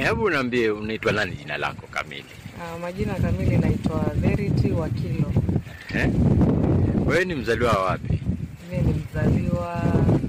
Eh, hebu niambie unaitwa nani jina lako kamili? Uh, majina kamili naitwa Verity Wakilo. Eh? Wewe ni mzaliwa wa wapi? Mimi ni mzaliwa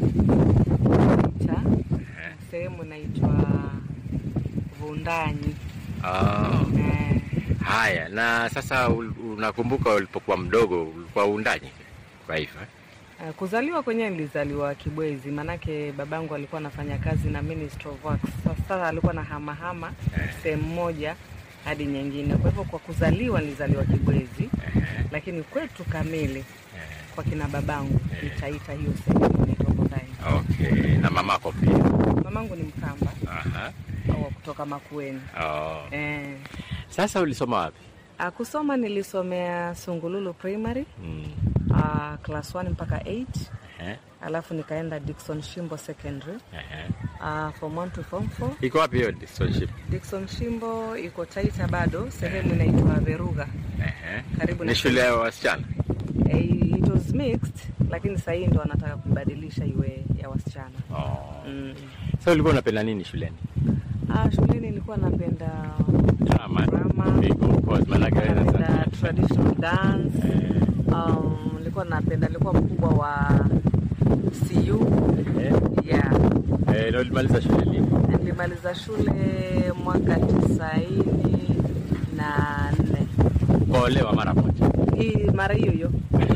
cha Eh. sehemu inaitwa Vundanyi. Ah, Eh, haya. Na sasa ul- unakumbuka ulipokuwa mdogo ulikuwa uundaji kwa hivyo? eh? uh, kuzaliwa kwenyewe nilizaliwa Kibwezi, manake babangu alikuwa anafanya kazi na Ministry of Works. Sasa alikuwa na hamahama Eh. sehemu moja hadi nyingine, kwa hivyo kwa kuzaliwa nilizaliwa Kibwezi, Eh, lakini kwetu kamili eh. kwa kina babangu Eh. nitaita hiyo sehemu inaitwa Vundanyi. Okay. Na mamako pia? Mamangu ni Mkamba Aha. au kutoka Makueni. Oh. Eh, Sasa ulisoma wapi? ah, kusoma nilisomea Sungululu Primary Mm. uh, class 1 mpaka 8 Eh, alafu nikaenda Dickson Shimbo Secondary eh. uh, form 1 to form 4. Iko wapi hiyo distillship? Dickson Shimbo iko Taita bado, sehemu inaitwa Veruga. Eh. Karibu na Ni shule ya wasichana? Eh, it was mixed, lakini sasa hii ndo wanataka kubadilisha iwe ya wasichana. Oh. Mm. Sasa ulikuwa unapenda nini shuleni? Ah, shuleni nilikuwa napenda Drama. Drama. Big of course. Maanake wewe napenda sasa- traditional dance Eh, um, nilikuwa napenda nilikuwa mkubwa wa CU eh. yeah. Eh, na ulimaliza shule lini? Nilimaliza shule mwaka tisaini na nne Ukaolewa mara moja? hii mara hiyo hiyo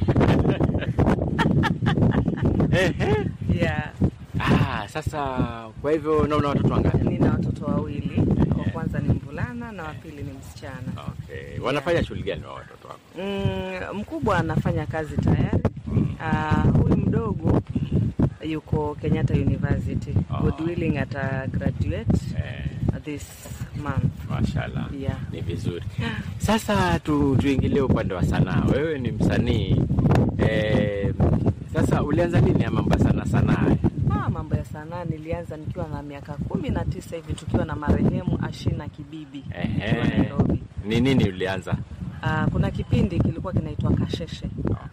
Ehe. yeah. Ah, sasa kwa hivyo na una watoto wangapi? Nina watoto wawili, wa kwanza ni mvulana na wa pili ni msichana. Okay. Wanafanya shughuli gani wa watoto wako? Mm, mkubwa anafanya kazi tayari. Mm. Ah, huyu mdogo yuko Kenyatta University. Ah. God willing ata graduate Eh, this month. mashallah. Yeah. Ni vizuri. Sasa tu, tuingilie upande wa sanaa. Wewe ni msanii eh, sasa ulianza lini ya mambo ya sanaa sanaa? Ah, mambo ya sanaa nilianza nikiwa na miaka kumi na tisa hivi tukiwa na marehemu Ashina Kibibi tukiwa Ehe. Nairobi. Ni nini ulianza? Ah, kuna kipindi kilikuwa kinaitwa Kasheshe.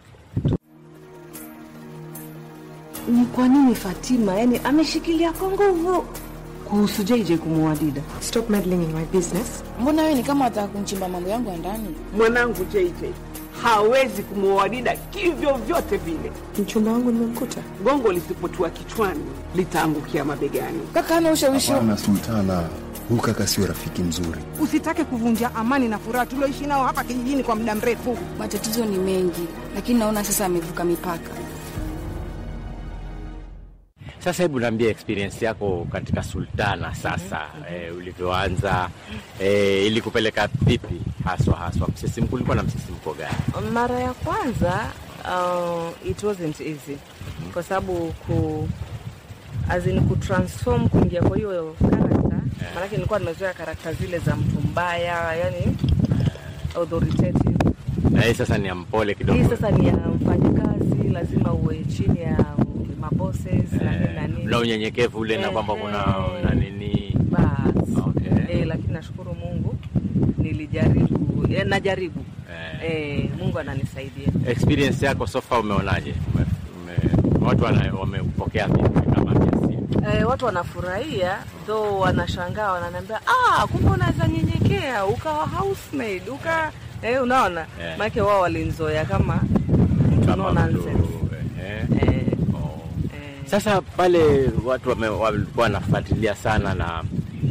Ni kwa nini Fatima yani ameshikilia kwa nguvu kuhusu JJ kumuoa Dida? Stop meddling in my business. Mbona wewe ni kama wataka kumchimba mambo yangu ya ndani? mwanangu JJ hawezi kumwoa Dida kivyo vyote vile. Mchumba wangu nimemkuta. Gongo lisipotua kichwani litaangukia mabegani. Kaka ana ushawishi Hapana Sultana, huyu kaka sio rafiki mzuri. Usitake kuvunja amani na furaha tulioishi nao hapa kijijini kwa muda mrefu. matatizo ni mengi, lakini naona sasa amevuka mipaka. Sasa hebu niambie experience yako katika Sultana sasa, eh, ulivyoanza eh, ili kupeleka vipi haswa haswa, msisimko ulikuwa na msisimko gani? Mara ya kwanza uh, it wasn't easy kwa sababu ku as in kutransform kuingia kwa hiyo karakta maanake nilikuwa nimezoea karakta zile za mtu mbaya yani authoritative Na hii sasa ni ya mpole kidogo. hii sasa ni ya mfanyakazi lazima uwe chini ya mabosses na nini na eh, nini na unyenyekevu ule na kwamba kuna Eh. na nini bas Okay. eh, lakini nashukuru Mungu nilijaribu eh, najaribu eh. eh, Mungu ananisaidia Experience yako so far umeonaje? Ume, ume, watu wana- wamepokea vipi kama kiasi? Eh, watu wanafurahia though wanashangaa wananiambia ah, kumbe unaweza nyenyekea ukawa housemaid uka eh, unaona Eh. maanake wao walinzoea kama mtu no Kama mtu, nonsense eh, eh, oh. eh. Sasa pale watu wame- walikuwa wanafuatilia sana na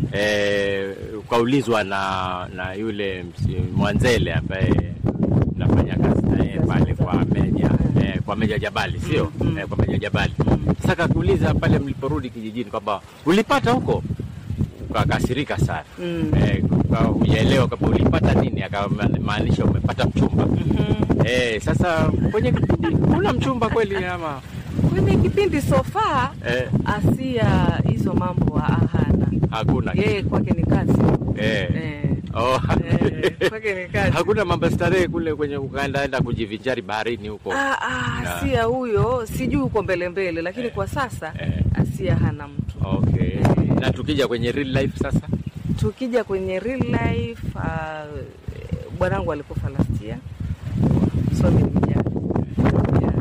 eh, ukaulizwa na na yule msi- Mwanzele ambaye nafanya kazi na yeye pale kwa Meja eh, kwa Meja Jabali sio eh, kwa Meja Jabali. Sasa kakuuliza pale mliporudi kijijini kwamba ulipata huko, ukakasirika sana Mm. eh, uka- hujaelewa kwamba ulipata nini, akamaanisha umepata mchumba eh, sasa kwenye kipindi kuna mchumba kweli ama kwenye kipindi sofa eh, Asia hizo mambo hana hakuna yeye kwake ni kazi eh. eh, Oh. eh, kwake ni kazi hakuna mambo ya starehe kule kwenye ukaendaenda kujivinjari baharini huko Ah, ah, Na- Asia huyo sijui uko mbele mbele, lakini kwa sasa eh. Asia hana mtu. okay na tukija kwenye real life sasa Tukija kwenye real life, ah, bwanangu alikufa last year, so ni mjane. Yeah.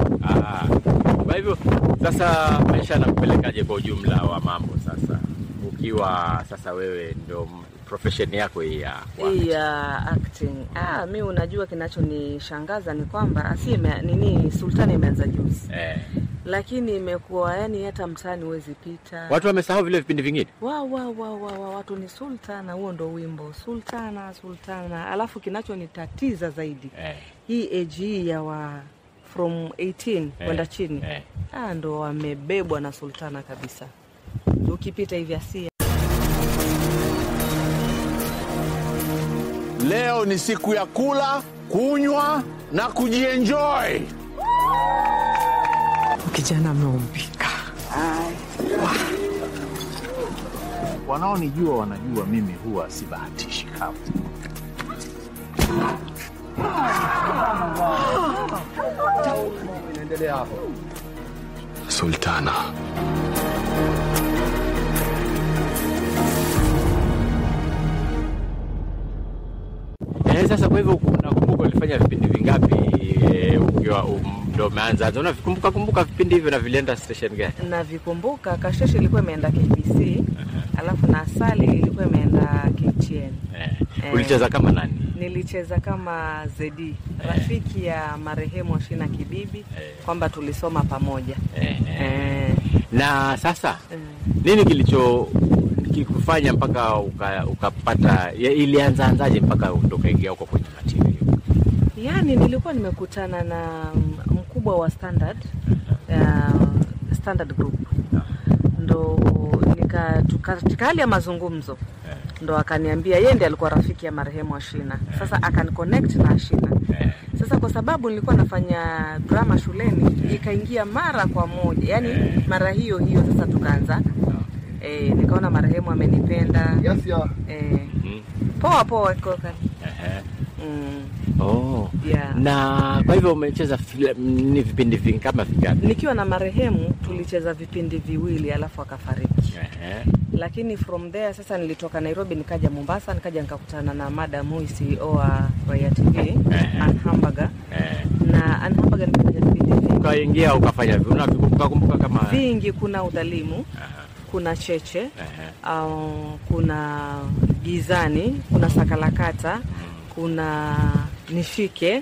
Ah, kwa hivyo sasa maisha yanakupelekaje kwa ujumla wa mambo sasa ikiwa sasa wewe ndio m- profession yako hii ya kwa- hii ya acting. Ah, mi unajua kinachonishangaza ni kwamba asi ime, nini Sultani imeanza juzi, eh, lakini imekuwa yani hata mtaani huwezi pita watu wamesahau vile vipindi vingine wa, wa, wa, wa, wa, watu ni Sultana, huo ndo wimbo Sultana, Sultana. Alafu kinachonitatiza zaidi eh, hii age hii ya wa from 18 kwenda chini eh. ah, ndo wamebebwa na Sultana kabisa. Ukipita hivi asia Leo ni siku ya kula, kunywa na kujienjoy. Kijana ameumbika. Wanaonijua wanajua mimi huwa sibahatishi kamwe. Sultana. Eh, sasa kwa hivyo unakumbuka ulifanya vipindi vingapi eh, ukiwa um, ndo umeanza unavikumbuka kumbuka vipindi hivyo na vilienda station gani navikumbuka. Kasheshe ilikuwa imeenda KBC, alafu na Asali ilikuwa imeenda KTN. eh, Eh. ulicheza kama nani Nilicheza kama Zedi, rafiki ya marehemu Ashina Kibibi, kwamba tulisoma pamoja eh, eh. eh, na sasa eh. nini kilicho kikufanya mpaka uka- ukapata ya- ilianza anzaje mpaka ndo ukaingia huko kwenye matv Yaani nilikuwa nimekutana na mm, mkubwa wa Standard uh, Standard Group ndo nika tuka- katika hali ya mazungumzo ndo akaniambia yeye ndiye alikuwa rafiki ya marehemu Ashina. Sasa akaniconnect na Ashina. Sasa kwa sababu nilikuwa nafanya drama shuleni, ikaingia mara kwa moja, yaani mara hiyo hiyo. Sasa tukaanza eh, nikaona marehemu amenipenda eh, poa poa koka mm, oh. yeah. na kwa hivyo umecheza fil- ni vipindi vingi kama vingapi nikiwa na marehemu tulicheza vipindi viwili alafu akafariki Ehe. lakini from there sasa nilitoka nairobi nikaja mombasa nikaja nikakutana na madam huyu ceo wa Royal tv Ann Hamburger Eh. na Ann Hamburger nikafanya vipindi vingi ukaingia ukafanya vi- unavikumbuka kumbuka kama vingi kuna udhalimu Aha. kuna cheche Ehe. uh, kuna gizani kuna sakalakata kuna nishike Eh.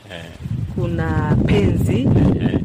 kuna penzi Eh.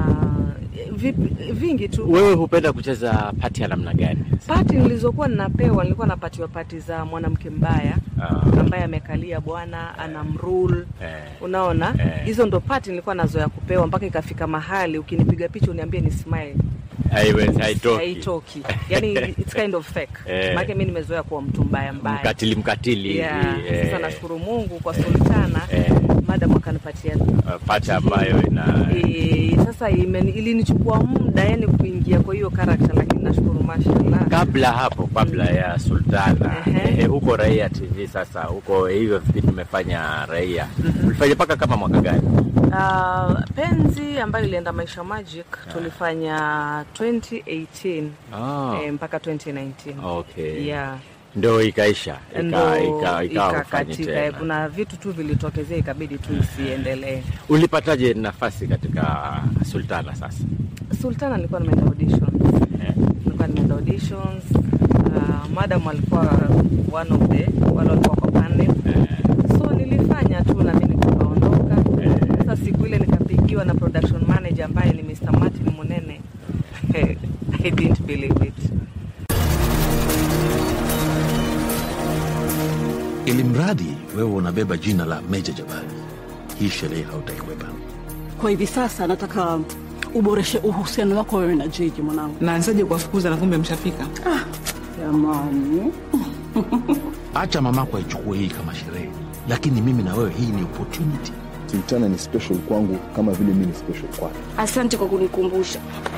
uh, vip- vingi tu wewe hupenda kucheza pati ya namna gani pati nilizokuwa ninapewa nilikuwa napatiwa pati za mwanamke mbaya Ah. ambaye amekalia bwana anamrule Eh. unaona Eh. hizo ndo pati nilikuwa nazoea kupewa mpaka ikafika mahali ukinipiga picha uniambie ni smile Haiwezi, haitoki. haitoki yani it's kind of fake Eh. maana mimi nimezoea kuwa mtu mbaya mbaya mkatili mkatili hivi, yeah. eh, sasa nashukuru mungu kwa sultana Eh. madam akanipatia uh, pati ambayo ina e, sasa imeni- ilinichukua muda yani kuingia kwa hiyo karakta lakini nashukuru mashallah kabla hapo kabla ya sultana Ehe. eh, huko raia tv sasa huko hivyo vipindi tumefanya raia ulifanya mpaka kama mwaka gani Uh, penzi ambayo ilienda maisha magic tulifanya 2018 Ah. eh, mpaka 2019 okay yeah ndo ikaisha ika- ndo ika- ikawa hufanyi ikakatika eh, tena. kuna vitu tu vilitokezea ikabidi tu isiendelee ulipataje nafasi katika sultana sasa sultana nilikuwa nimeenda auditions Eh. nilikuwa nimeenda auditions uh, madam alikuwa one of the wale walikuwa kwa panel so nilifanya tu na mimi nikaondoka sasa siku ile nikapigiwa na production manager ambaye ni Mr. Martin Munene I didn't believe it ili mradi wewe unabeba jina la Meja Jabali, hii sherehe hautaikwepa. Kwa hivi sasa nataka uboreshe uhusiano wako wewe na Jiji mwanangu. Naanzaje kuwafukuza na kumbe mshafika? Jamani, Acha mamako aichukue hii kama sherehe, lakini mimi na wewe, hii ni opportunity. Sultana ni special kwangu kama vile mi ni special kwake. Asante kwa kunikumbusha.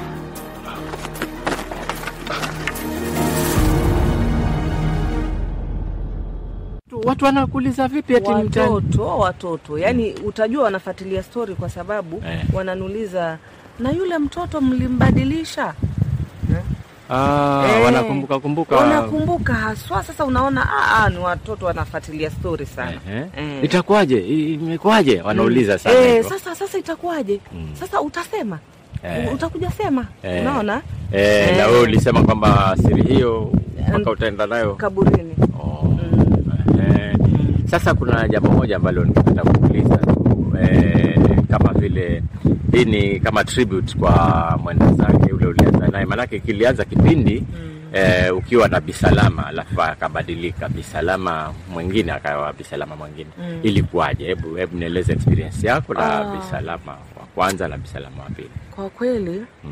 watu wanakuuliza vipi ati mtani watoto watoto yani utajua wanafuatilia story kwa sababu Eh. wananuliza na yule mtoto mlimbadilisha ah, Eh, wanakumbuka kumbuka wanakumbuka haswa sasa unaona ah, ah, ni watoto wanafuatilia story sana Eh. Eh. itakuwaje I- imekuwaje wanauliza sana eh, hivyo. sasa sasa itakuwaje sasa utasema Eh. utakuja sema Eh. unaona Eh, na Eh. wewe ulisema kwamba siri hiyo mpaka utaenda nayo kaburini. Eh, sasa kuna jambo moja ambalo ningependa kuuliza tu eh, kama vile hii ni kama tribute kwa mwenda zake ule ulianza naye, maanake kilianza kipindi eh, ukiwa na Bisalama alafu akabadilika Bisalama mwingine akawa Bisalama mwingine Mm. ilikuwaje? Hebu hebu nieleze experience yako na Ah. Bisalama wa kwanza na Bisalama wa pili. Kwa kweli Mm.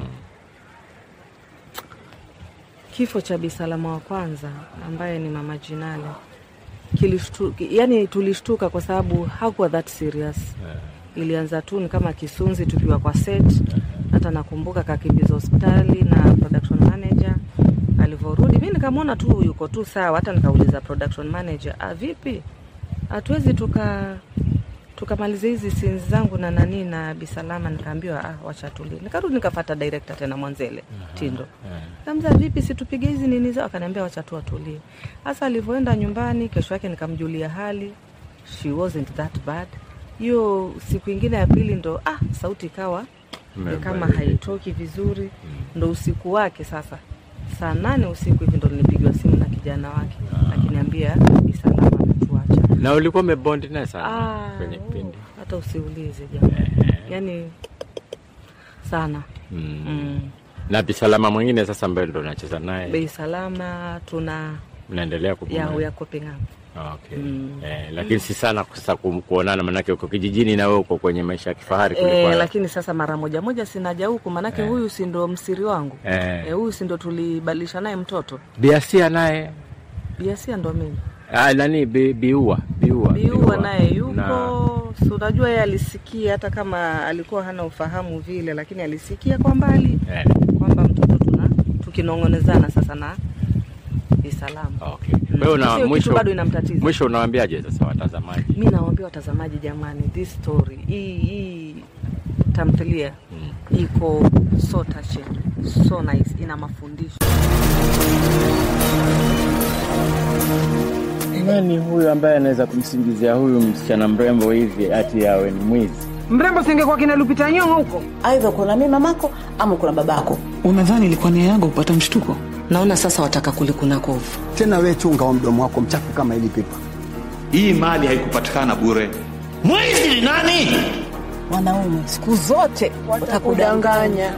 kifo cha Bisalama wa kwanza ambaye ni mama Jinale kilishtu, yani tulishtuka kwa sababu hakuwa that serious. Ilianza tu ni kama kisunzi tukiwa kwa set. Hata nakumbuka kakimbiza hospitali na production manager alivyorudi, mi nikamwona tu yuko tu sawa. Hata nikauliza production manager, ah, vipi hatuwezi tuka tukamaliza hizi scenes zangu na nani na Bisalama, nikaambiwa ah, wacha tulie. Nikarudi nikafata director tena Mwanzele Tindo Kamza vipi, situpige hizi nini zao? Akaniambia wacha tu atulie. Sasa alivyoenda nyumbani, kesho yake nikamjulia hali, she wasn't that bad. Hiyo siku ingine ya pili ndo ah, sauti ikawa ni kama Imebadilika. haitoki vizuri, ndo usiku wake sasa saa nane usiku hivi ndo nilipigiwa simu na kijana wake akiniambia Bisalama ametuacha. Na ulikuwa umebondi naye sana Ah, kwenye kipindi hata usiulize jamani, yani sana mm. mm. na Bisalama mwingine sasa ambaye ndo unacheza naye Bei Salama tuna mnaendelea ya, kupumzika? ya Copenhagen Okay. Eh, lakini si sana sasa ku- kuonana, manake uko kijijini na wewe uko kwenye maisha ya kifahari kuliko E, haya. lakini sasa mara moja moja sinaja huku manake huyu si ndo msiri wangu Eh. e, huyu si ndo tulibadilisha naye mtoto Biasia naye biasia ndo mimi ah, nani bi, biua biua biua naye yuko Na- si unajua yeye alisikia hata kama alikuwa hana ufahamu vile lakini alisikia kwa mbali eh. kwamba mtoto tuna tukinong'onezana sasa na Bisalama Okay. Kwa hiyo Sio na kitu mwisho bado inamtatiza. mwisho unawaambiaje sasa watazamaji? mi nawaambia watazamaji jamani this story hii hii tamthilia iko so touching so nice ina mafundisho Nani huyu ambaye anaweza kumsingizia huyu msichana mrembo hivi ati awe ni mwizi? Mrembo singekuwa kina Lupita Nyong'o huko. Aidha kuna mimi mamako ama kuna babako. Unadhani ilikuwa nia yangu kupata mshtuko? Naona sasa wataka kulikuna kovu. Tena we chunga wa mdomo wako mchafu kama hili pipa. Hii mali haikupatikana bure. Mwizi ni nani? Wanaume siku zote watakudanganya.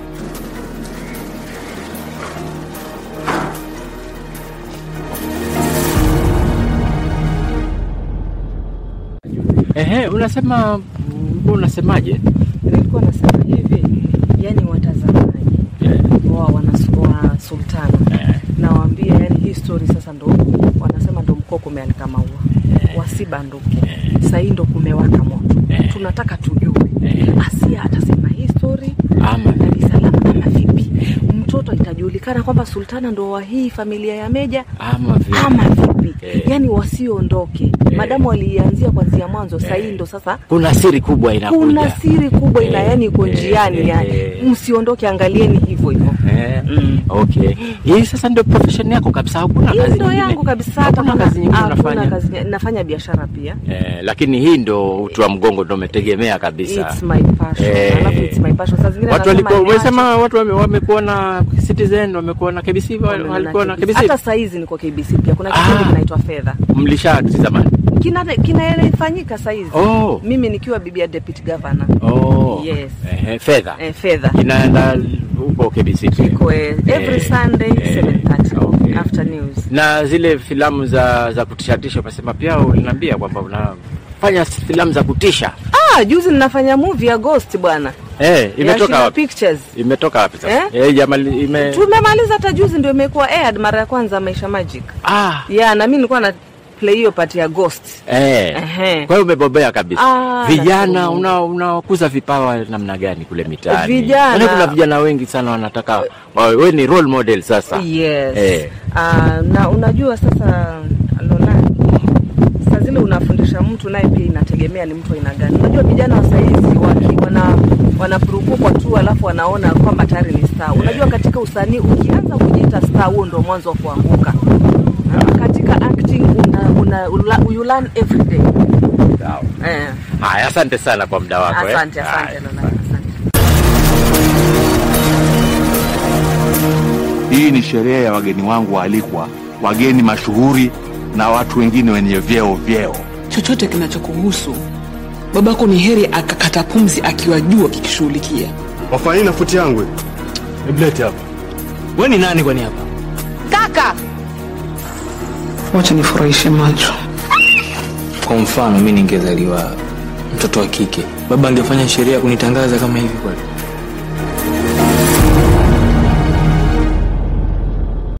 Ehe, unasema unasemaje? nilikuwa nasema hivi yani watazamaji wa wana wa sultana nawaambia yani hii story sasa ndo wanasema ndo mkoko umeanika maua wasibanduke sahii ndo kumewaka moto tunataka tujue asia atasema hii story ama na bisalama ama vipi mtoto itajulikana kwamba sultana ndo wa hii familia ya meja ama vipi? ama vipi Eh. yani wasiondoke madamu waliianzia kwanzia mwanzo sahii ndo sasa Kuna siri kubwa inakuja. kuna siri kubwa ina Eh, yani iko eh, njiani eh, yani eh. msiondoke angalieni hivyo hivyo Eh, okay. Hii sasa ndio profession yako kabisa, hakuna hii kazi ndo nyingine. yangu kabisa hata Hakuna kama kazi nyingine hakuna unafanya. kazi nyingine. nafanya biashara pia Eh, lakini hii ndo uti wa mgongo ndo umetegemea kabisa. It's my passion. Eh. Alafu it's my passion. Saa zingine Watu nasema walikuwa niache. umesema watu wame- wamekuona Citizen, wamekuona KBC, wa- walikuwa na KBC. hata saizi niko KBC pia kuna kipindi kinaitwa fedha Mlishaakti zamani. kina kinafanyika saizi Oh. mimi nikiwa bibi ya deputy governor Oh. yes Eh, fedha. eh, fedha Inaenda huko KBC. pia. Iko, eh, every Eh, Sunday eh, 7:30 after news na zile filamu za za kutishatisha umesema pia uliniambia kwamba unafanya filamu za kutisha ah juzi ninafanya movie ya ghost bwana eh, imetoka Shina wapi? pictures Imetoka wapi sasa? Eh? Eh, jamali ime tumemaliza hata juzi ndio imekuwa aired mara ya kwanza maisha magic ah yeah na mimi nilikuwa na play hiyo part ya ghost eh. Ehe. Kwa hiyo umebobea kabisa. Ah, vijana nashukuru. una unakuza vipawa namna gani kule mitaani? Vijana- Maana kuna vijana wengi sana wanataka wawe wewe ni role model sasa. yes Eh. Ah, na unajua sasa Lola saa zile unafundisha mtu naye pia inategemea ni mtu aina gani unajua vijana wa saizi waki wana wanapurukukwa tu alafu wanaona kwamba tayari ni star unajua katika usanii ukianza kujiita star huo ndo mwanzo wa kuanguka Ah, katika acting una, una, una, you learn every day eh. Haya, asante sana kwa muda wako. eh. asante asante Haya. Lola Hii ni sherehe ya wageni wangu waalikwa wageni mashuhuri na watu wengine wenye vyeo vyeo. Chochote kinachokuhusu babako ni heri akakata pumzi akiwajua kikishughulikia. Wafanya na futi yangu. Heblete hapa. Wewe ni nani kwani hapa? Kaka, Wacha nifurahishe macho. Kwa mfano mimi ningezaliwa mtoto wa kike, baba angefanya sheria kunitangaza kama hivi kweli?